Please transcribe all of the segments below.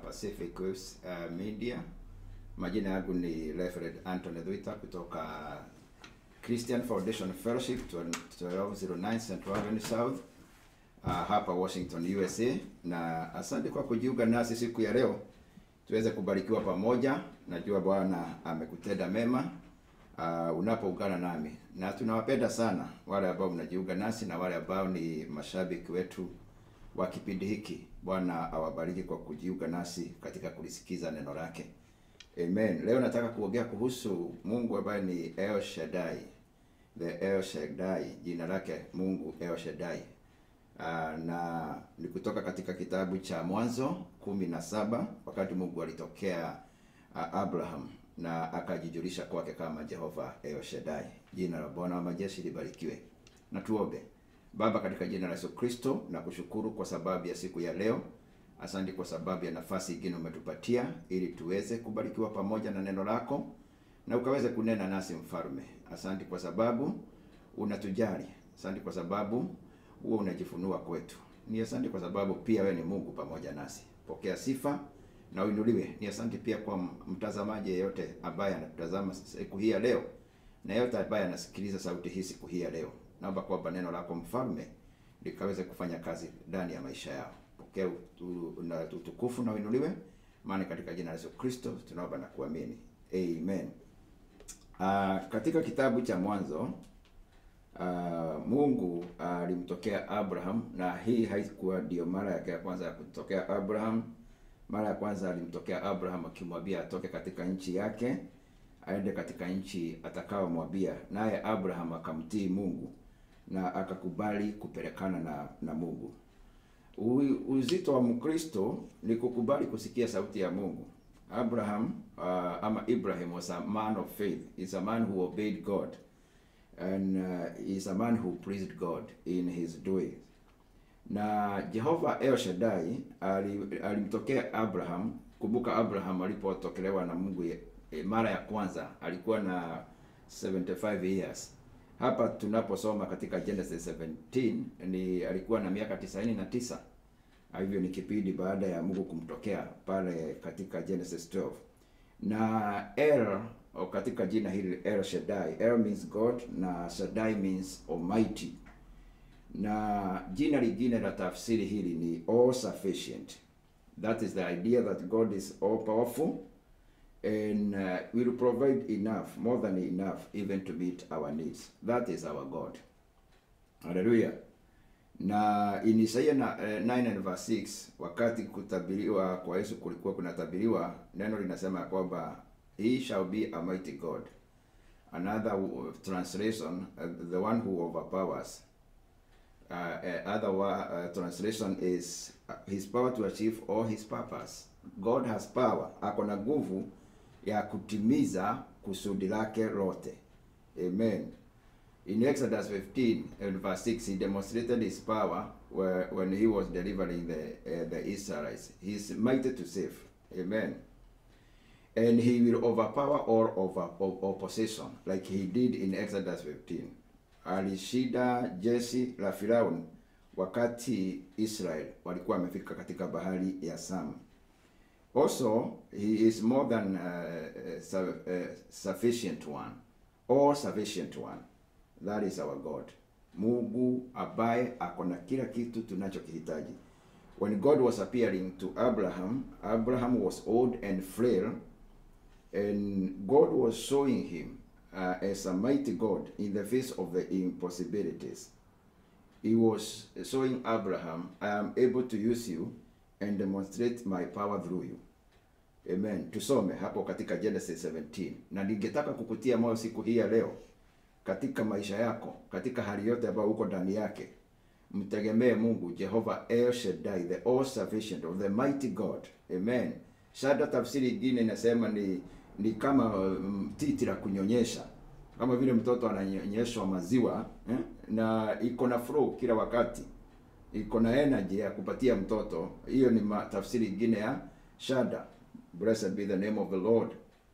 Pacific Waves uh, Media. Majina yangu ni Reverend Anthony Dhuita kutoka Christian Foundation Fellowship 1209 Central Avenue South uh, hapa Washington USA, na asante kwa kujiunga nasi siku ya leo tuweze kubarikiwa pamoja. Najua Bwana amekutenda mema uh, unapoungana nami, na tunawapenda sana wale ambao mnajiunga nasi na wale ambao ni mashabiki wetu wa kipindi hiki. Bwana awabariki kwa kujiunga nasi katika kulisikiza neno lake. Amen. Leo nataka kuongea kuhusu Mungu ambaye ni El Shaddai. The El Shaddai, jina lake Mungu El Shaddai. Uh, na ni kutoka katika kitabu cha Mwanzo kumi na saba wakati Mungu alitokea uh, Abraham na akajijulisha kwake kama Jehova El Shaddai. Jina la Bwana wa majeshi libarikiwe. Na tuombe. Baba, katika jina la Yesu Kristo, na kushukuru kwa sababu ya siku ya leo. Asante kwa sababu ya nafasi ingine umetupatia ili tuweze kubarikiwa pamoja na neno lako na ukaweze kunena nasi mfalme. Asante kwa sababu unatujali. Asante kwa sababu huo unajifunua kwetu. Ni asante kwa sababu pia wewe ni Mungu pamoja nasi. Pokea sifa na uinuliwe. Ni asante pia kwa mtazamaji yeyote ambaye anatazama siku hii ya leo na yeyote ambaye anasikiliza sauti hii siku hii ya leo. Naomba kwamba neno lako mfalme likaweze kufanya kazi ndani ya maisha yao. Pokea utukufu na uinuliwe, maana katika jina la Yesu Kristo tunaomba na kuamini. Amen. Uh, katika kitabu cha Mwanzo uh, Mungu alimtokea uh, Abraham na hii haikuwa ndio mara yake ya kwanza ya kumtokea Abraham. Mara ya kwanza alimtokea Abraham akimwambia atoke katika nchi yake aende katika nchi atakaomwambia, naye Abraham akamtii Mungu na akakubali kupelekana na na Mungu. U, uzito wa Mkristo ni kukubali kusikia sauti ya Mungu. Abraham uh, ama Ibrahim was a man of faith. He's a man who obeyed God and uh, he's a man who pleased God in his doing. Na Jehova El Shaddai alimtokea Abraham. Kumbuka Abraham alipotokelewa na Mungu e, mara ya kwanza alikuwa na 75 years. Hapa tunaposoma katika Genesis 17 ni alikuwa na miaka 99. Hivyo ni kipindi baada ya Mungu kumtokea pale katika Genesis 12. Na El katika jina hili El Shaddai, El means God na Shaddai means Almighty. Na jina lingine la tafsiri hili ni all sufficient. That is the idea that God is all powerful and uh, will provide enough, more than enough, even to meet our needs. That is our God. Hallelujah. Na in Isaiah na, uh, 9 and verse 6, wakati kutabiriwa kwa Yesu kulikuwa kunatabiriwa, neno linasema kwamba he shall be a mighty God. Another translation, uh, the one who overpowers. Uh, uh, other uh, translation is uh, his power to achieve all his purpose. God has power, ako na nguvu ya kutimiza kusudi lake lote. Amen. In Exodus 15 and verse 6 he demonstrated his power where, when he was delivering the uh, the Israelites. He is mighty to save. Amen. And he will overpower all over opposition like he did in Exodus 15. Alishinda jeshi la Firauni wakati Israel walikuwa wamefika katika bahari ya Sam. Also, he is more than uh, su uh, sufficient one, all sufficient one. That is our God. Mungu ambaye ako na kila kitu tunachokihitaji. When God was appearing to Abraham, Abraham was old and frail, and God was showing him uh, as a mighty God in the face of the impossibilities. He was showing Abraham, I am able to use you and demonstrate my power through you. Amen. Tusome hapo katika Genesis 17. Na ningetaka kukutia moyo siku hii ya leo katika maisha yako, katika hali yote ambayo uko ndani yake. Mtegemee Mungu Jehova El Shaddai, the all sufficient of the mighty God. Amen. Shada tafsiri ingine inasema ni ni kama um, titi la kunyonyesha. Kama vile mtoto ananyonyeshwa maziwa eh? na iko na flow kila wakati iko na energy ya kupatia mtoto. Hiyo ni tafsiri ingine ya shada. Blessed be the name of the Lord.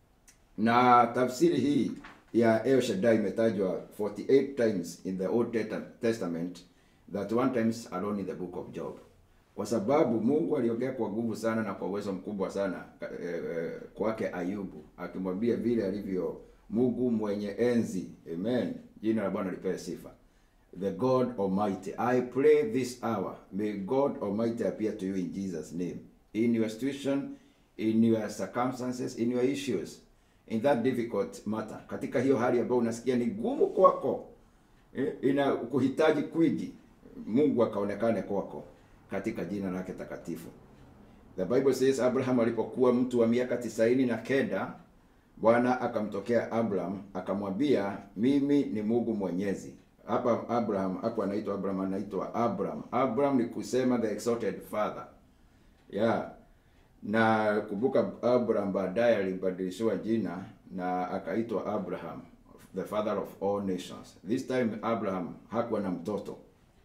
Na tafsiri hii ya El Shaddai imetajwa 48 times in the Old Testament that one times alone in the book of Job. kwa sababu Mungu aliongea kwa nguvu sana na kwa uwezo mkubwa sana eh, eh, kwake Ayubu, akimwambia vile alivyo Mungu mwenye enzi. Amen, jina la Bwana lipewe sifa. The God Almighty, I pray this hour, may God Almighty appear to you in Jesus' name, in your situation, in your circumstances, in your issues, in that difficult matter, katika hiyo hali ambayo unasikia ni ngumu kwako, eh, ina kuhitaji kwingi, Mungu akaonekane kwako katika jina lake takatifu. The Bible says Abraham alipokuwa mtu wa miaka tisaini na kenda Bwana akamtokea Abraham akamwambia, mimi ni Mungu Mwenyezi. Hapa Abraham hapo anaitwa Abraham, anaitwa Abraham. Abraham ni kusema the exalted father. Yeah. Na kumbuka Abraham baadaye alibadilishiwa jina na akaitwa Abraham, the father of all nations. This time Abraham hakuwa na mtoto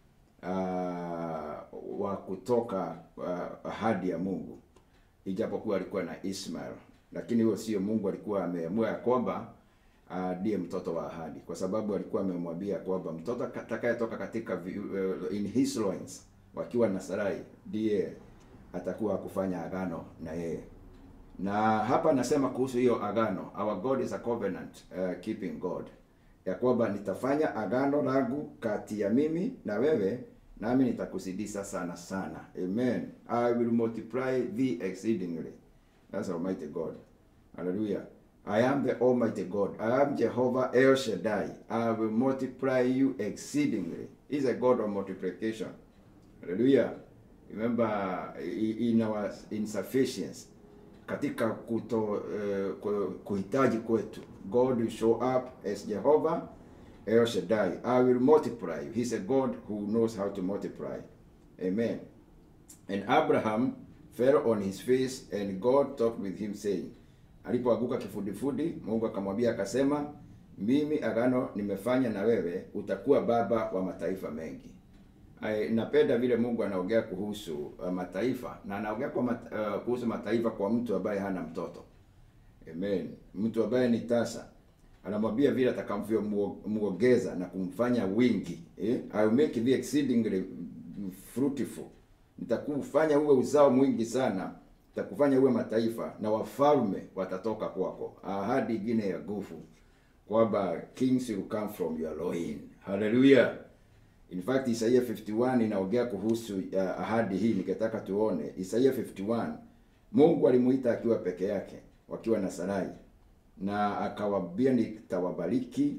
uh, wa kutoka uh, ahadi ya Mungu, ijapokuwa alikuwa na Ishmael, lakini huyo sio Mungu alikuwa ameamua ya kwamba ndiye uh, mtoto wa ahadi, kwa sababu alikuwa amemwambia kwamba mtoto atakayetoka katika vi- uh, in his loins, wakiwa na Sarai, ndiye atakuwa kufanya agano na yeye. Na hapa nasema kuhusu hiyo agano, our God is a covenant uh, keeping God, ya kwamba nitafanya agano langu kati ya mimi na wewe, nami nitakuzidisha sana sana. Amen. I will multiply thee exceedingly. That's Almighty God. Hallelujah. I am the Almighty God. I am Jehovah El Shaddai. I will multiply you exceedingly. He's a God of multiplication. Hallelujah. Remember i- in our insufficiency katika kuto uh, ku- kuhitaji kwetu God will show up as Jehovah El Shaddai. I will multiply you. He's a God who knows how to multiply. Amen. And Abraham fell on his face and God talked with him saying, alipoanguka kifudifudi, Mungu akamwambia akasema, mimi agano nimefanya na wewe, utakuwa baba wa mataifa mengi. Ai, napenda vile Mungu anaongea kuhusu uh, mataifa na anaongea kwa mat, uh, kuhusu mataifa kwa mtu ambaye hana mtoto. Amen. Mtu ambaye ni tasa anamwambia vile atakavyomuongeza na kumfanya wingi eh? I will make thee exceedingly fruitful, nitakufanya uwe uzao mwingi sana, nitakufanya uwe mataifa na wafalme watatoka kwako. Ahadi ingine ya nguvu kwamba kings will come from your loin. Hallelujah. In fact Isaiah 51 inaongea kuhusu uh, ahadi hii, nikitaka tuone Isaiah 51. Mungu alimuita akiwa peke yake, wakiwa na Sarai, na akawaambia nitawabariki,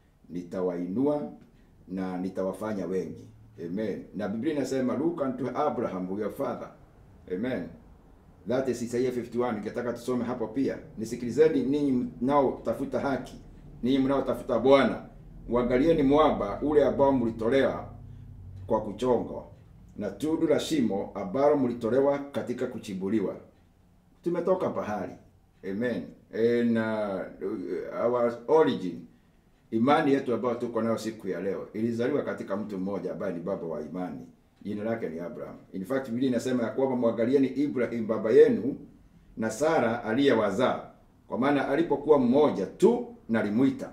nitawainua na nitawafanya wengi. Amen. Na Biblia inasema look unto Abraham your father. Amen. That is Isaiah 51. Ningetaka tusome hapo pia. Nisikilizeni ninyi mnaotafuta haki, ninyi mnaotafuta Bwana, uangalieni mwamba ule ambao mlitolewa kwa kuchongwa na tundu la shimo ambalo mlitolewa katika kuchimbuliwa. Tumetoka pahali. Amen. And uh, our origin imani yetu ambayo tuko nayo siku ya leo ilizaliwa katika mtu mmoja ambaye ni baba wa imani, jina lake ni Abraham. In fact Biblia inasema ya kwamba mwangalieni Ibrahim baba yenu na Sara aliyewazaa, kwa maana alipokuwa mmoja tu nalimwita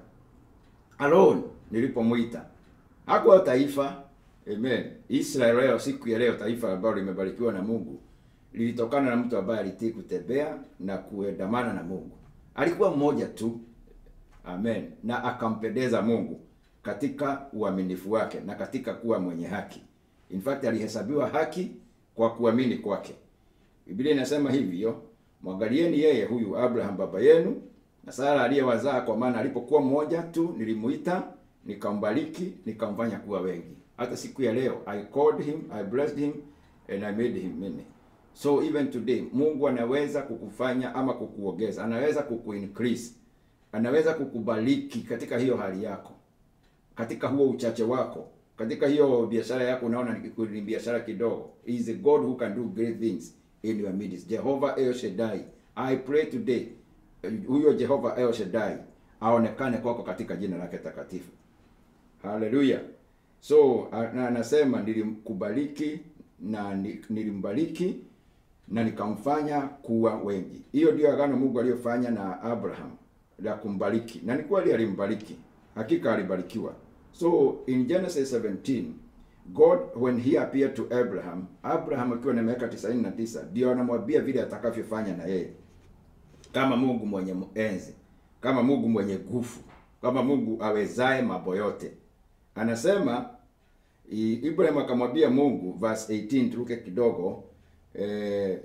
alone, nilipomwita hakuwa taifa. Amen. Israel leo, siku ya leo, taifa ambalo limebarikiwa na Mungu lilitokana na mtu ambaye alitii kutembea na kuendamana na Mungu. Alikuwa mmoja tu. Amen. Na akampendeza Mungu katika uaminifu wake na katika kuwa mwenye haki. In fact alihesabiwa haki kwa kuamini kwake. Biblia inasema hivyo, mwangalieni yeye huyu Abraham baba yenu na Sara aliyewazaa, kwa maana alipokuwa mmoja tu nilimuita, nikambariki, nikamfanya kuwa wengi. Hata siku ya leo I called him, I blessed him and I made him many. So even today Mungu anaweza kukufanya ama kukuongeza, anaweza kukuincrease anaweza kukubariki katika hiyo hali yako, katika huo uchache wako, katika hiyo biashara yako unaona ni- ni biashara kidogo. He is a God who can do great things in your midst. Jehovah El Shaddai, I pray today, eh, huyo Jehovah El Shaddai aonekane kwako katika jina lake takatifu. Haleluya. So a- na anasema nilimkubariki na ni- nilimbariki na nikamfanya kuwa wengi. Hiyo ndio agano Mungu aliyofanya na Abraham la kumbariki, na ni kweli alimbariki, hakika alibarikiwa. So in Genesis 17 God when he appeared to Abraham, Abraham akiwa na miaka 99 ndio anamwambia vile atakavyofanya na yeye kama Mungu mwenye enzi, kama Mungu mwenye nguvu, kama Mungu awezaye mambo yote. Anasema i- Ibrahim akamwambia Mungu, verse 18 turuke kidogo eh,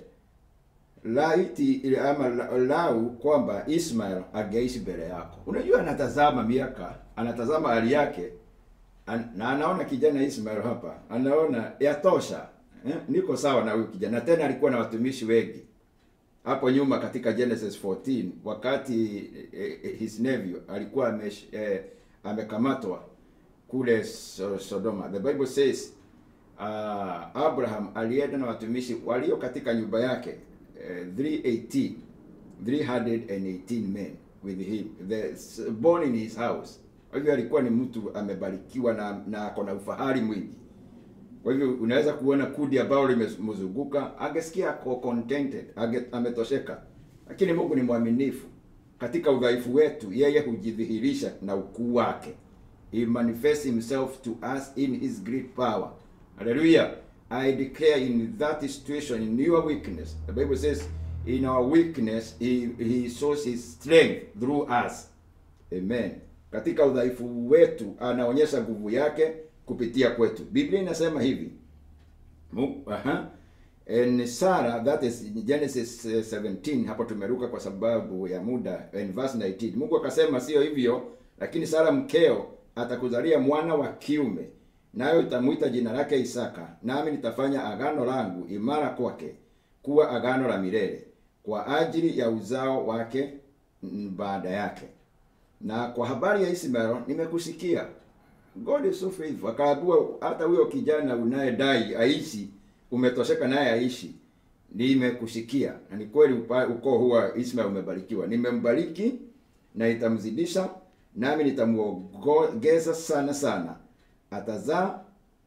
laiti ili- ama la- lau kwamba Ismail angeishi mbele yako. Unajua, anatazama miaka, anatazama hali yake an, na anaona kijana Ismail hapa, anaona yatosha, eh, niko sawa na huyu kijana. Na tena alikuwa na watumishi wengi hapo nyuma katika Genesis 14 wakati eh, eh, his nephew alikuwa amesh, eh, amekamatwa kule so, Sodoma. The Bible says uh, Abraham alienda na watumishi walio katika nyumba yake eh, 318 318 men with him the born in his house. Kwa hivyo alikuwa ni mtu amebarikiwa na na ako na ufahari mwingi. Kwa hivyo unaweza kuona kundi ambalo limemzunguka, angesikia ako contented, ange, ametosheka. Lakini Mungu ni mwaminifu. Katika udhaifu wetu, yeye hujidhihirisha na ukuu wake. He manifests himself to us in his great power. Hallelujah. I declare in that situation, in your weakness, the Bible says, in our weakness, he, he shows his strength through us. Amen. Katika udhaifu wetu anaonyesha nguvu yake kupitia kwetu. Biblia inasema hivi. Mu- Aha. And Sarah that is in Genesis eh, 17 hapo tumeruka kwa sababu ya muda in verse 19. Mungu akasema sio hivyo lakini Sara mkeo atakuzalia mwana wa kiume nayo utamuita jina lake Isaka nami nitafanya agano langu imara kwake kuwa agano la milele kwa ajili ya uzao wake mm, baada yake. Na kwa habari ya Ismael nimekusikia. God is so faithful. Akaambiwa hata huyo kijana unayedai aishi, umetosheka naye aishi, nimekusikia. Na ni kweli upa- ukoo huwa Ismael umebarikiwa. Nimembariki na nitamzidisha, nami nitamuongeza sana sana. Atazaa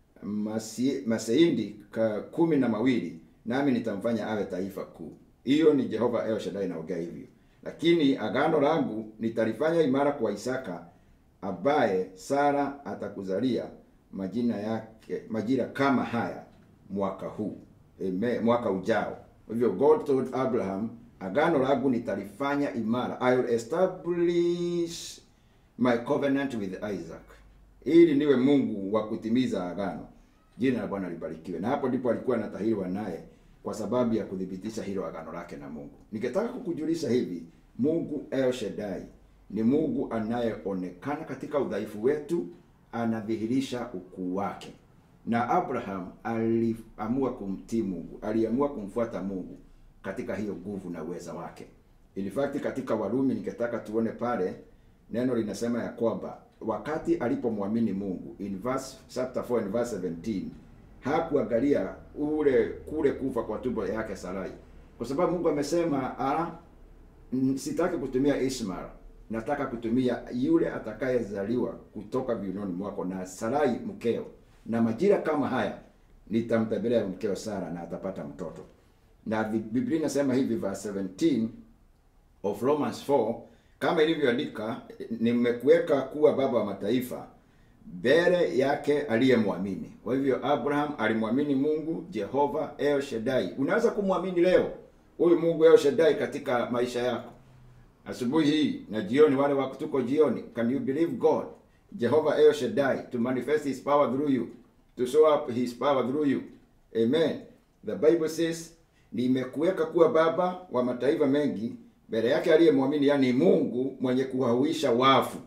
masi, maseindi ka kumi na mawili, nami nitamfanya awe taifa kuu. Hiyo ni Jehova El Shaddai inaongea hivyo. Lakini agano langu nitalifanya imara kwa Isaka ambaye Sara atakuzalia majina yake majira kama haya mwaka huu. Amen. Mwaka ujao. Kwa hivyo God told Abraham, agano langu nitalifanya imara. I will establish my covenant with Isaac. Ili niwe Mungu wa kutimiza agano. Jina la Bwana libarikiwe. Na hapo ndipo alikuwa anatahiriwa naye kwa sababu ya kuthibitisha hilo agano lake na Mungu. Ningetaka kukujulisha hivi, Mungu El Shaddai ni Mungu anayeonekana katika udhaifu wetu, anadhihirisha ukuu wake. Na Abraham aliamua kumtii Mungu, aliamua kumfuata Mungu katika hiyo nguvu na uweza wake. In fact katika Warumi ningetaka tuone pale neno linasema ya kwamba wakati alipomwamini Mungu in verse chapter 4 and verse 17 hakuangalia ule kule kufa kwa tumbo yake Sarai, kwa sababu Mungu amesema ah, mm, sitaki kutumia Ishmael, nataka kutumia yule atakayezaliwa kutoka viunoni mwako na Sarai mkeo, na majira kama haya nitamtembelea mkeo Sara na atapata mtoto. Na vi- Biblia inasema hivi verse 17 of Romans 4 kama ilivyoandika, nimekuweka kuwa baba wa mataifa mbele yake aliyemwamini. Kwa hivyo Abraham alimwamini Mungu Jehova El Shaddai. Unaweza kumwamini leo huyu Mungu El Shaddai katika maisha yako, asubuhi hii na jioni, wale wako tuko jioni. Can you believe God Jehovah El Shaddai to manifest his power through you, to show up his power through you? Amen. The Bible says nimekuweka kuwa baba wa mataifa mengi mbele yake aliyemwamini, yani Mungu mwenye kuwahuisha wafu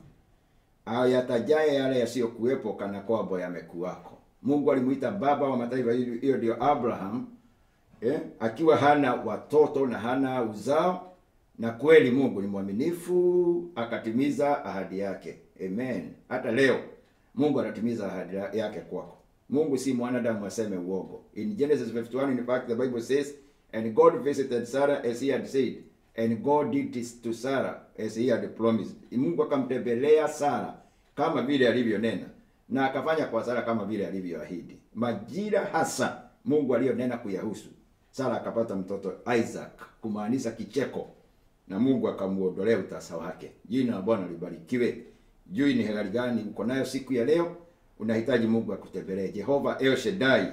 ayatajaye yale yasiyokuwepo kana kwamba yamekuwako. Mungu alimuita baba wa mataifa, hiyo hiyo ndio Abraham eh, akiwa hana watoto na hana uzao, na kweli Mungu ni mwaminifu akatimiza ahadi yake. Amen. Hata leo Mungu anatimiza ahadi yake kwako. Mungu si mwanadamu aseme uongo. In Genesis 51 in fact the Bible says and God visited Sarah as he had said and God did this to Sarah as he had promised. Mungu akamtembelea Sara kama vile alivyonena na akafanya kwa Sara kama vile alivyoahidi. Majira hasa Mungu aliyonena kuyahusu. Sara akapata mtoto Isaac, kumaanisha kicheko, na Mungu akamuondolea utasa wake. Jina la Bwana libarikiwe. Jui ni hali gani uko nayo siku ya leo, unahitaji Mungu akutembelee. Jehova El Shaddai,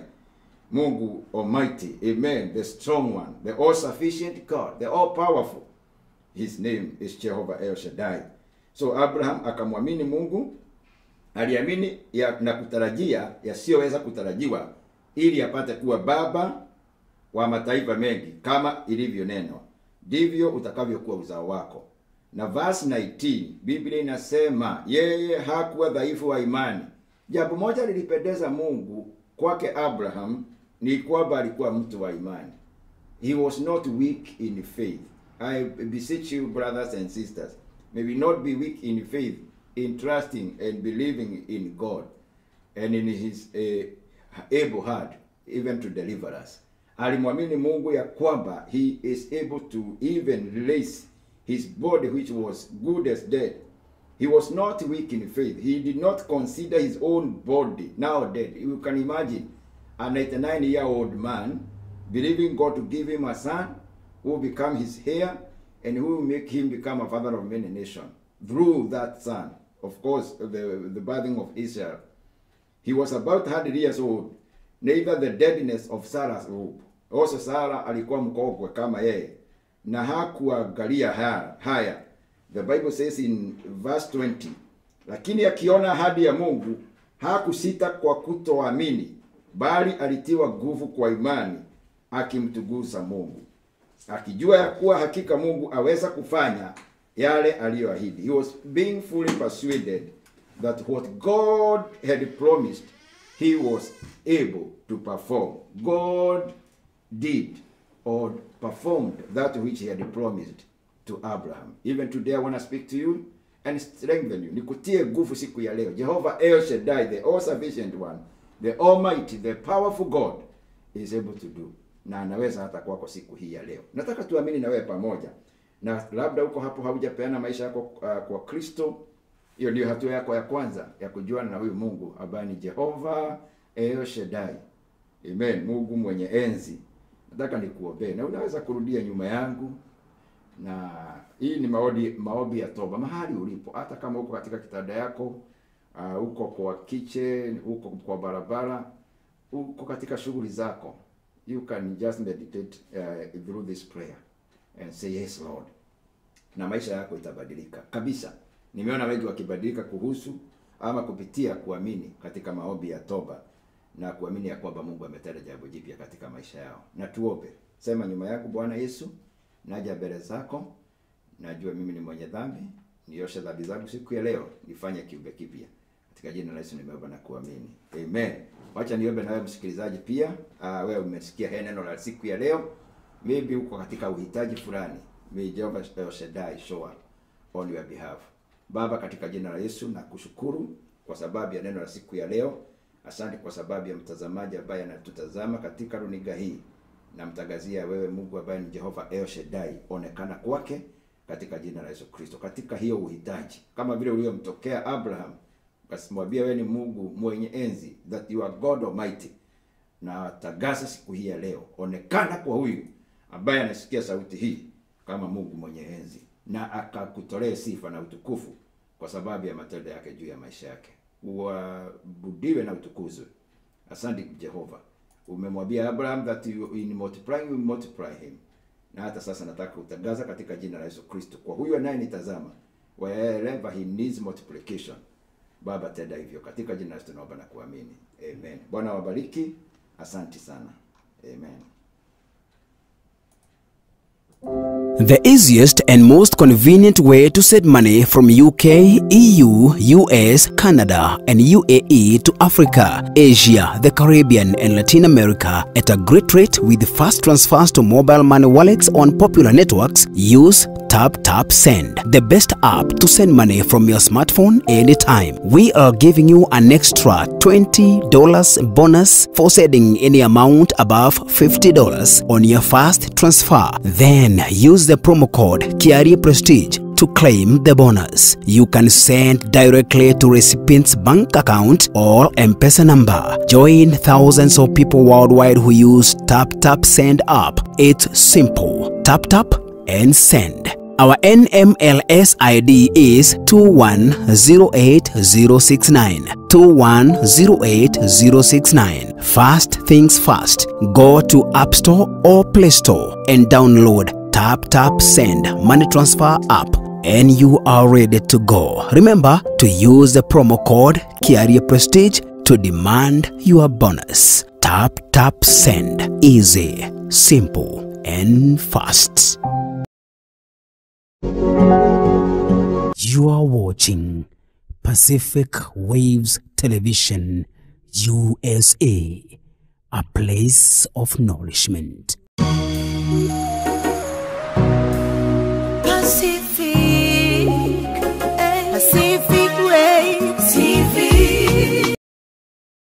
Mungu Almighty, Amen, the strong one, the all sufficient God, the all powerful. His name is Jehovah El Shaddai. So Abraham akamwamini Mungu, aliamini ya, na kutarajia yasiyoweza kutarajiwa ili apate kuwa baba wa mataifa mengi kama ilivyonenwa, ndivyo utakavyokuwa uzao wako. Na verse 19 Biblia inasema yeye hakuwa dhaifu wa imani. Jambo moja lilipendeza Mungu kwake Abraham ni kwamba alikuwa mtu wa imani. He was not weak in faith. I beseech you brothers and sisters, may we not be weak in faith in trusting and believing in God and in his uh, able hand even to deliver us. Alimwamini Mungu ya kwamba he is able to even release his body which was good as dead. He was not weak in faith. He did not consider his own body now dead. You can imagine a 99 year old man believing God to give him a son who will become his heir and who will make him become a father of many nations through that son. Of course, the, the birthing of Israel. He was about 100 years old. Neither the deadness of Sarah's hope. Also Sarah alikuwa mkongwe kama yeye na hakuangalia haya, haya. The Bible says in verse 20, lakini akiona ahadi ya Mungu hakusita kwa kutoamini, bali alitiwa nguvu kwa imani, akimtugusa Mungu, akijua ya kuwa hakika Mungu aweza kufanya yale aliyoahidi. He was being fully persuaded that what God had promised he was able to perform. God did or performed that which he had promised to Abraham. Even today I want to speak to you and strengthen you. Nikutie nguvu siku ya leo. Jehovah El Shaddai, the all sufficient one, the almighty, the powerful God is able to do. Na anaweza hata kwako siku hii ya leo. Nataka tuamini na wewe pamoja. Na labda uko hapo haujapeana maisha yako uh, kwa Kristo. Hiyo ndio hatua yako ya kwanza ya kujuana na huyu Mungu ambaye ni Jehovah El Shaddai. Amen. Mungu mwenye enzi. Nataka nikuombee na unaweza kurudia nyuma yangu na hii ni maombi maombi ya toba mahali ulipo, hata kama uko katika kitanda yako uh, uko kwa kitchen, uko kwa barabara, uko katika shughuli zako, you can just meditate uh, through this prayer and say yes Lord, na maisha yako itabadilika kabisa. Nimeona wengi wakibadilika kuhusu ama kupitia kuamini katika maombi ya toba na kuamini ya kwamba Mungu ametenda jambo jipya katika maisha yao. Na tuombe. Sema nyuma yako, Bwana Yesu, naja mbele zako, najua mimi ni mwenye dhambi, nioshe dhambi zangu siku ya leo, nifanye kiumbe kipya. Katika jina la Yesu nimeomba na kuamini. Amen. Wacha niombe na wewe msikilizaji pia. Uh, wewe umesikia haya neno la siku ya leo. Maybe uko katika uhitaji fulani. May Jehovah El Shaddai show up on your behalf. Baba, katika jina la Yesu na kushukuru kwa sababu ya neno la siku ya leo. Asante kwa sababu ya mtazamaji ambaye anatutazama katika runinga hii. Namtangazia wewe Mungu ambaye ni Jehova El Shaddai, onekana kwake katika jina la Yesu Kristo, katika hiyo uhitaji, kama vile uliomtokea Abraham, ukasimwambia wewe ni Mungu mwenye enzi, that you are God Almighty. Na tagaza siku hii ya leo, onekana kwa huyu ambaye anasikia sauti hii kama Mungu mwenye enzi, na akakutolee sifa na utukufu kwa sababu ya matendo yake juu ya maisha yake uabudiwe na utukuzwe. Asante Jehova, umemwambia Abraham that you, in multiplying you will multiply him, na hata sasa nataka kutangaza katika jina la Yesu Kristo kwa huyu anayenitazama, wherever he needs multiplication, Baba tenda hivyo katika jina la Yesu tunaomba na kuamini, amen. Bwana wabariki, asante sana, amen. The easiest and most convenient way to send money from UK, EU, US, Canada, and UAE to Africa, Asia, the Caribbean, and Latin America at a great rate with fast transfers to mobile money wallets on popular networks. Use Tap Tap Send, the best app to send money from your smartphone anytime. We are giving you an extra $20 bonus for sending any amount above $50 on your first transfer. Then use the promo code Kiari Prestige to claim the bonus. You can send directly to recipient's bank account or M-Pesa number. Join thousands of people worldwide who use Tap Tap Send app. It's simple. Tap tap and send. Our NMLS ID is 2108069. 2108069. Fast things fast. Go to App Store or Play Store and download Tap Tap Send Money Transfer app and you are ready to go. Remember to use the promo code Kiaria Prestige to demand your bonus. Tap Tap Send. Easy, simple, and fast. You are watching Pacific Waves Television USA, a place of nourishment.